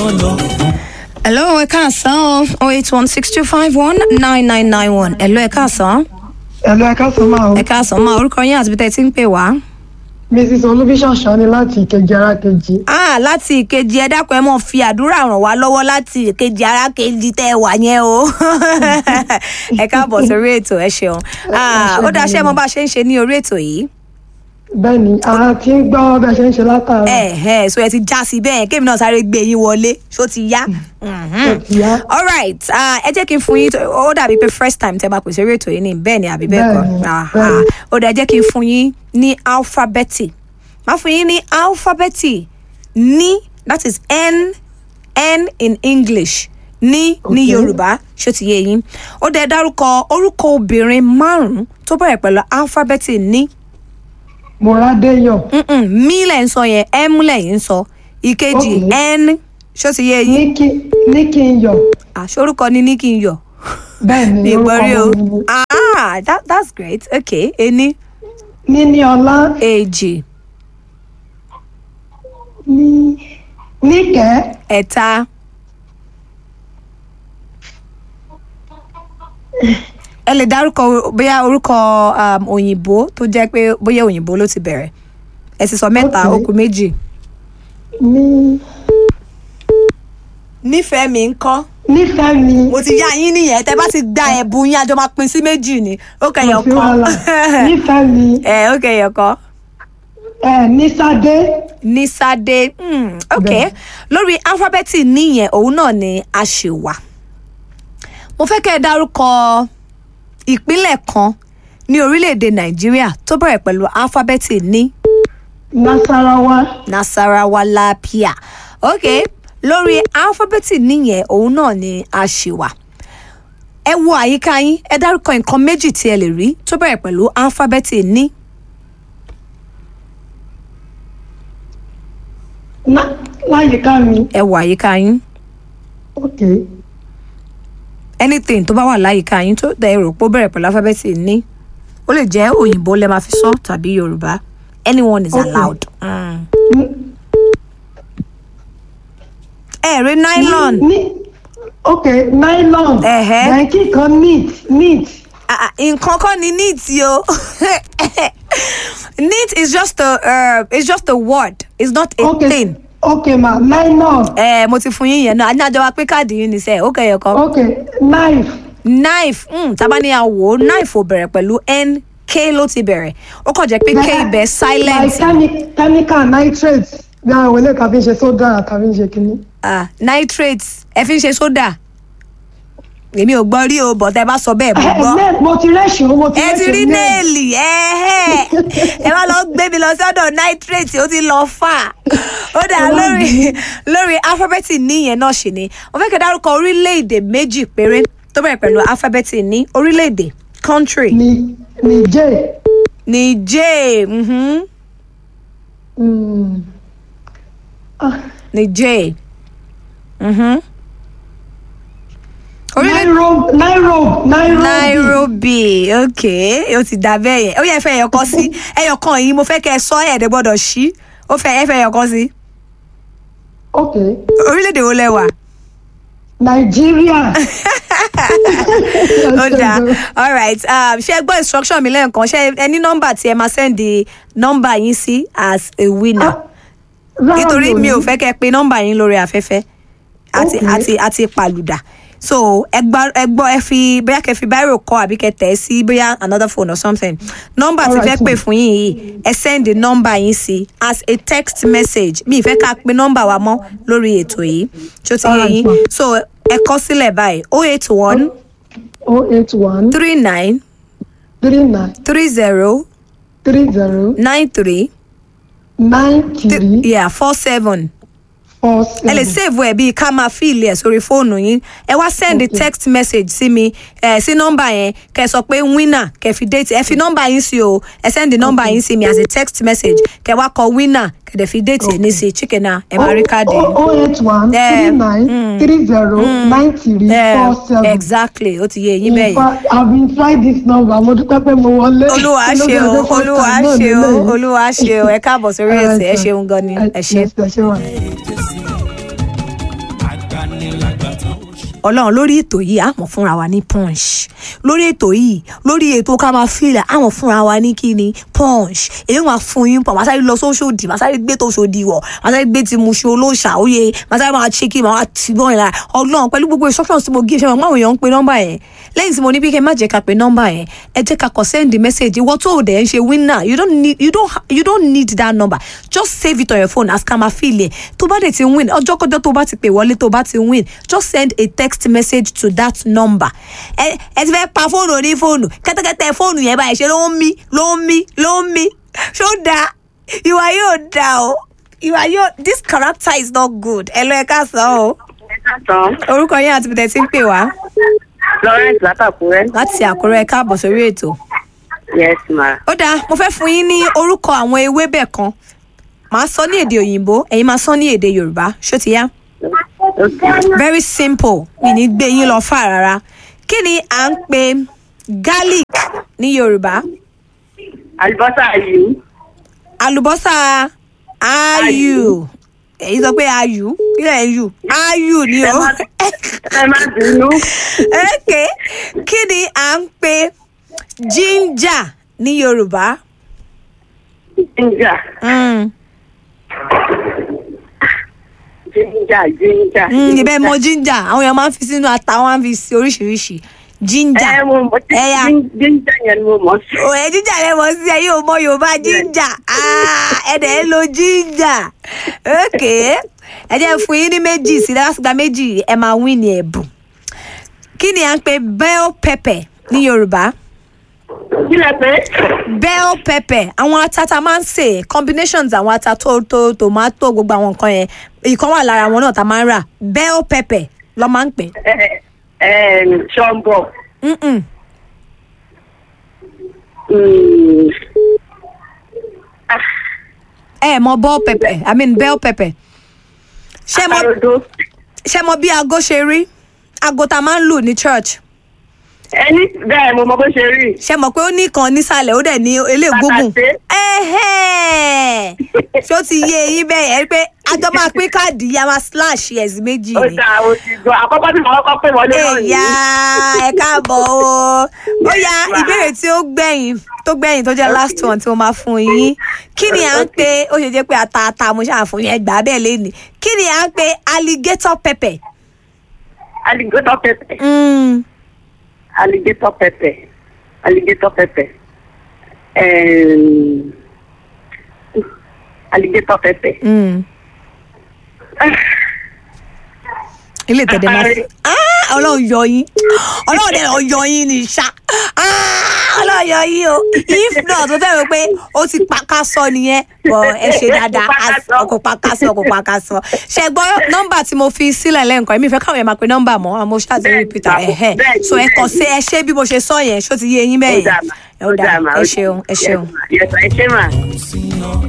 lọ. hello ẹ káàsán o eight one six two five one nine nine nine one hello ẹ káàsán Ẹ̀lú ẹ̀ka sọ máa o. ẹ káàsán máa orúkọ yín àti bí tẹ́ ti ń pè wá. Mrs. Olúbíṣọ̀ṣọ́ ni láti ìkejì ara kejì. ah láti ìkejì ẹ dákun ẹ mọ fi àdúrà ràn wá lọ́wọ́ láti ìkejì ara kejì tẹ́ ẹ wà yẹn o ẹ káàbọ̀ sórí ètò ẹ ṣeun Ah, ó dáa ṣé ẹ mọ bá a ṣe ń ṣe ní orí ètò yìí. Bẹ́ẹ̀ni, a ti ń gbọ́ bẹ́ẹ̀ ṣe ń ṣe látara. ẹ ẹ so ẹ ti já sí bẹ́ẹ̀ kémi náà sáré gbé yín wọlé ṣó ti yá. Mhm. Ó ti yá. all right ah, ẹ jẹ́ kí n fún yín tó- ó dàbí pé first time tẹ́ bá pèsè eré ètò yìí ni bẹ́ẹ̀ ni àbí bẹ́ẹ̀ kọ́ Bẹ́ẹ̀ni, Aha. bẹ́ẹ̀ni. ó dà jẹ́ kí n fún yín ní alphabeti máa fún yín ní alphabeti ní that is n n in english ní ní Okay. yorùbá ṣó ti yé yín ó dẹ̀ dárúkọ orúkọ obìnrin márùn-ún tó bẹ̀rẹ̀ pẹ̀lú alphabeti ní Mọ̀rádéyọ̀. Mm-mm, mi lẹ̀ ń sọ yẹn m lẹ̀ ń sọ ìkejì Okay. n ṣó ti yé yín Ní kí ní kí n yọ̀. àṣorúkọ ni ní kí n yọ Bẹ́ẹ̀ni, ní orúkọ ìgbọ́rí o mi ni. ah that, that's great okay ení Níní ọlá. èjì Ní níkẹ́. ẹ̀ta ẹ lè dárúkọ bóyá orúkọ um, òyìnbó tó jẹ́ pé bóyá òyìnbó ló ti bẹ̀rẹ̀ ẹ sì sọ mẹ́ta Okay. ó kù méjì. Ní nífẹ̀ẹ́ mi ń kọ́ nífẹ̀ẹ́ mi. mo ti yá yín nìyẹn tẹ bá ti gba ẹ̀bùn yín àjọ máa pín sí méjì ni ó kẹyọ̀ Kò sí kan wàhálà. Nífẹ̀ẹ́ mi. ẹ ó kẹyọ̀ kan. Ẹ Nísádé. ní sáde mm, ok Bẹ́ẹ̀. lórí alifábẹ́ẹ̀tì níyẹn òun náà ni a ṣe wà mo fẹ́ kẹ́ ẹ dárúkọ ìpínlẹ̀ kan ní orílẹ̀-èdè nàìjíríà tó bẹ̀rẹ̀ pẹ̀lú alifábẹ́ẹ̀tì ní Nasarawa. nasarawa lapia ok lórí alifábẹ́ẹ̀tì níyẹn òun náà ni a ṣe wà ẹ wo àyíká yín ẹ dárúkọ nǹkan méjì tí ẹ lè rí tó bẹ̀rẹ̀ pẹ̀lú alifábẹ́ẹ̀tì ní Ná láyìíká mi. ẹ wo àyíká yín. Ok. anything tó bá wà láyìíká yín tó dẹ̀ rò pé ó bẹ̀rẹ̀ pẹ̀lú alphabet ní ó lè jẹ́ òyìnbó lẹ́ máa fi sọ tàbí yorùbá anyone is Okay. allowed. Mm. ẹ rí nylon Ní ok nylon. Ẹ̀hẹ́. Bẹ̀ǹkì kan neat neat. Ah, ah, nǹkan kọ́ ni neat o neat is just a uh, is just a word it's not a Ok thing. ok ma nylon. ẹ mo ti fún yín yẹn náà a ní àjọ wa pé káàdì yín ní sẹ́ẹ̀ ó kẹyọ̀ kan. ok knife. knife mm, tábà ní àwò knife ò bẹ̀rẹ̀ pẹ̀lú n k ló ti bẹ̀rẹ̀ ó kàn jẹ́ pé k ibẹ̀ silent like chemi chemical nitrate bí àwọn ilé kan fi ń ṣe sódà tàbí ń ṣe kínní. ah, nitrate ẹ fi ń ṣe sódà èmi ò gbọ́ rí o bọ̀ tẹ́ bá sọ bẹ́ẹ̀ mo ẹ gbọ́ ẹ mo ti rẹ́ṣin mo ti ẹ ti rí nail. néèlì ẹ ẹ wá lọ gbé mi lọ sọ́dọ̀ nitrate ó ti lọ fà ó dà lórí lórí alifábẹ́ẹ̀tì níyẹn náà ṣì ni mo fẹ́ kẹ́ dárúkọ orílẹ̀-èdè méjì péré tó bẹ̀rẹ̀ pẹ̀lú alifábẹ́ẹ̀tì ní orílẹ̀-èdè country ni niger. Niger mhm. Mm. Ah, Niger. Mhm. Orílẹ̀ Nairobi Nairobi Nairobi. Nairobi okay ó ti dà bẹ́ẹ̀ yẹn ó yẹ fẹ́ ẹyọkan sí ẹyọkan yìí mo fẹ́ kẹ́ ẹ sọ ẹ̀ẹ́dẹ́ gbọ́dọ̀ ṣí ó fẹ́ ẹ fẹ́ ẹyọkan sí ok orílẹ̀-èdè wo lẹ wà Nigeria. ó dáa alright um, ṣé ẹ gbọ́ instruction mi lẹ́ẹ̀kan ṣé ẹ ní nọ́mbà tí ẹ máa sẹ́ndì nọ́mbà yín sí as a winner Rárá, nítorí mi ò ní. fẹ́ kẹ́ ẹ pe nọ́mbà yín lórí afẹ́fẹ́ àti Okay. àti àti pàlùdà so ẹ gbọ́ ẹ gbọ́ ẹ fi bóyá kẹ́ fi báírò kọ àbí kẹ́ tẹ̀ ẹ́ sí bóyá another phone or something nọ́mbà tí Alright, fẹ́ pè ma'am. fún yín yìí ẹ send nọ́mbà yín sí as a text message mi ì fẹ́ ká pe nọ́mbà wa mọ́ lórí ètò yìí tó ti yé Alright, yín ma'am. so ẹ kọ sílẹ̀ báyìí oh eight one oh eight one three nine three nine three zero three zero nine three nine three yeah four seven. four ẹ lè seven. save ẹ bíi ká máa fíìlì ẹ sórí fóònù yín ẹ wá send Okay. text message sí mi ẹ sí nọ́mbà yẹn kẹ́ sọ pé winner kẹ́ fi date ẹ fi nọ́mbà yín sí o ẹ send nọ́mbà yín sí mi as a text message kẹ́ wá kọ winner kẹ́ dẹ̀ fi date ẹ ní sí chicken na ẹ máa rí káàdì yín. oh eight one Eh, three nine three zero nine three Eh, four seven. exactly ó ti yé yín bẹ́ẹ̀ In yẹn. fact, I've been trying this number. Mo dúpẹ́ pé mo wọlé. olúwa Kí ló ṣe dé o ọjọ́ first olúwa time náà ṣe o lélẹ́yìí? olúwa ṣe o ẹ káàbọ̀ sórí Alright, ètò ẹ sir. ṣeun gan ni ẹ ṣe. Yes, ẹ ṣe wà. ọlọ́run lórí ètò yìí àmọ̀ fúnra wa ní punch lórí ètò yìí lórí ètò ká máa fílẹ̀ àmọ̀ fúnra wa ní kíni punch èyí wọn fún yín pọ̀ màsáré lọ sóṣòdì màsáré gbé tó ṣòdì wọ̀ màsáré gbé ti mu ṣe olóòṣà òye màsáré máa ṣe kí màá ti bọ́ ìlà ọlọ́run pẹ̀lú gbogbo instructions tí mo gé ṣe mọ̀ máwọn èèyàn ń pe nọ́mbà yẹn lẹ́yìn tí mo ní bí kẹ́ má jẹ́ ká pe nọ́mbà yẹn ẹ jẹ́ ká kọ send the message ìwọ tó o dẹ̀ ń ṣe winner you don't need you don't ha- you don't need that number just save it on your phone as kama feel ẹ̀ tó bá dẹ̀ ti win ọjọ́ kọjọ́ tó bá ti pè wọlé tó bá ti win just send a text message to that number ẹ ẹ ti fẹ́ pa fóònù oní fóònù kẹ́tẹ́kẹ́tẹ́ fóònù yẹn báyìí ṣe ló ń mí ló ń mí ló ń mí ṣó dáa ìwà yóò dáa o ìwà yóò this character is not good ẹ lọ ẹ ká sọ o Tán. orúkọ yẹn àti bìtẹ̀ tí ń pè wá Lawrence látàkùrẹ́. láti àkúrẹ́ ẹ káàbọ̀ sórí ètò. Yes ma. ó dáa mo fẹ́ fún yín ní orúkọ àwọn ewébẹ̀ kan màá sọ ní èdè òyìnbó ẹ̀yin máa sọ ní èdè yorùbá ṣó ti yá Okay. very simple mi ní gbé yín lọ fà rárá kí ni à ń pè garlic ní yorùbá Àlùbọ́sà yìí. àlùbọ́sà ayù ẹ̀yin sọ pé ayù kí lẹ̀ ń yù ayù ni o Ẹ má bínú. ok kí ni à ń pè ginger ní yorùbá. Ginger. Mm. Ginger ginger. Mm, ibẹ̀ mọ ginger àwọn èèyàn máa ń fi sínú ata wọn máa ń fi sí oríṣiríṣi ginger Ẹ mo mọ̀ tí ẹ̀yà ginger yẹn ni mo mọ̀ sí. ò ẹ ginger lẹ mọ sí ẹ yóò mọ yorùbá ginger Ah, ẹ dẹ̀ ń lo ginger ok ẹ jẹ́ fún yín ní méjì sí lásìgbà méjì ẹ máa win ní ẹ̀bùn kí ni à ń pè bell pepper ní yorùbá Kí lẹ pé? bell pepper àwọn ata tá a máa ń sè combinations àwọn ata tó tó tomato gbogbo àwọn nǹkan yẹn ìkan wà lára wọn náà tá a máa ń rà bell pepper ló máa ń pè Ẹ ẹ ṣọ́mbọ̀. Mm-mm. ẹ mọ bell pepper i mean bell pepper ṣé mọ Àkàròdó. ṣé mọ bí aago ṣe rí aago tá a máa ń lù ní church Ẹni bẹ́ẹ̀ mo mọ bó ṣe rí. ṣé mọ pé ó ní kan nísàlẹ̀ ó dẹ̀ ní eléègógùn Bàtàṣé. ẹ̀hẹ́n. ṣé ó ti yé eyín bẹ́ẹ̀ yẹn pé àjọ máa pín káàdì yìí a máa slash yes méjì Ó ni dáa o ti gbọ́. Àkọ́kọ́ tí mo kọ́kọ́ pè wọlé náà nìyí. ẹ̀yà ẹ káàbọ̀ o ó ya ìbéèrè tí ó gbẹ̀yìn tó gbẹ̀yìn tó jẹ́ last one tí mo máa fún yín kí ni à ń pè ó ṣe jẹ́ pé ata ata mo ṣáà fún yín ẹgbàá bẹ́ẹ̀ lẹ́nu kí ni à ń pè alligator pepper. Alligator pepper. Mm. alligator pepper alligator pepper um, alligator pepper. Mm. ilé ìtẹ̀dẹ̀ máa fi Ah, ọlọ́run yọ yín ọlọ́run dẹ̀ lọ yọ yín ní ṣá Ah, ọlọ́run yọ yín o if not tó fẹ́ rò pé ó ti pakasọ nìyẹn bọ̀ ẹ ṣe dáadáa Pakasọ. ọkọ̀ pakasọ ọkọ̀ pakasọ ṣe gbọ́ nọ́mbà tí mo fi sílẹ̀ lẹ́ǹkan èmi fẹ́ káwọn yẹn máa pe nọ́mbà mọ́ àmọ́ ṣáà ti rí peter Bẹ́ẹ̀ni, ẹ̀hẹ́ bẹ́ẹ̀ni, so ẹ kàn sí ẹ ṣe bí mo ṣe sọ yẹn ṣó ti yé yín bẹ́ẹ̀ Ó dáa mà, yẹn ó dáa mà, ẹ ó ṣeun ẹ dáa ṣeun. mà. Yes, ma, ẹ ṣé mà.